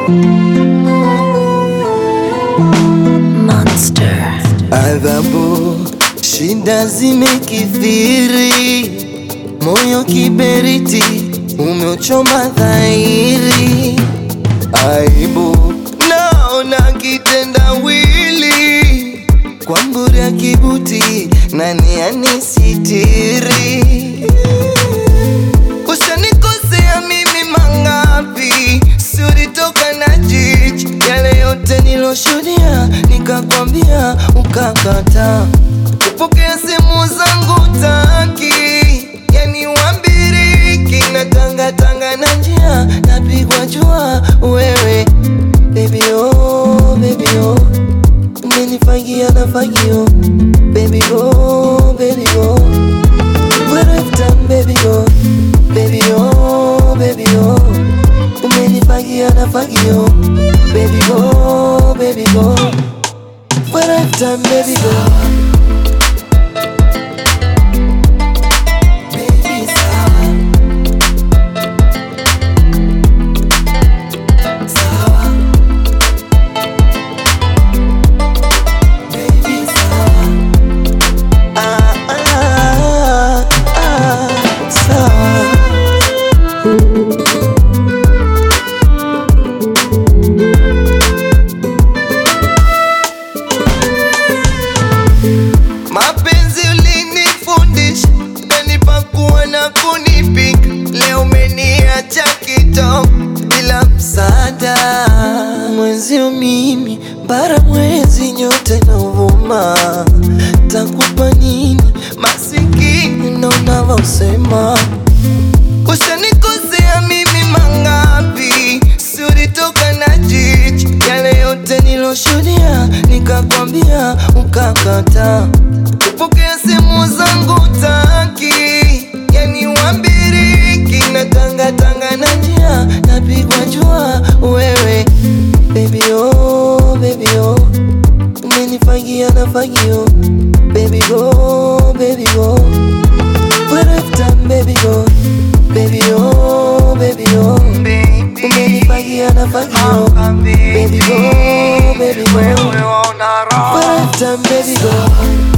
Monster. Adhabu, shida zimekithiri, moyo kiberiti umeuchoma dhahiri, aibu naona kitendawili, kwa mburi ya kibuti nani anisitiri? Ushanikosea mimi mangapi, si ulitoka na jiji yale yote niloshuhudia, nikakwambia ukakata kupokea simu zangu taki, yani wambiriki na tanga tanga na njia napigwa jua wewe baby oh, baby oh umenifagia na fagio baby go, baby go Where I've done, baby go, baby oh, baby oh. Umenifagia na fagio, baby go, baby go. Where I've done, baby go. Baby sawa, sawa. Baby sawa. Ah, ah, ah, sawa. Mapenzi ulinifundisha, ukanipa kuwa na kunipika. Leo umeniacha kitoko bila msaada. Mwenzio mimi bara mwezi nyote nauvuma, takupa nini masikini ndo unavyosema. Ushanikosea mimi mangapi, si ulitoka na jiji yale yote niloshuhudia, nikakwambia ukakata kupokea simu zangu taki, yani wambiriki na tanga tanga na njia napigwa jua wewe baby oh, baby oh umenifagia na fagio baby go, baby go Where I've done, baby go, baby oh, baby oh. Umenifagia na fagio, baby go, baby go. Where I've done, baby go,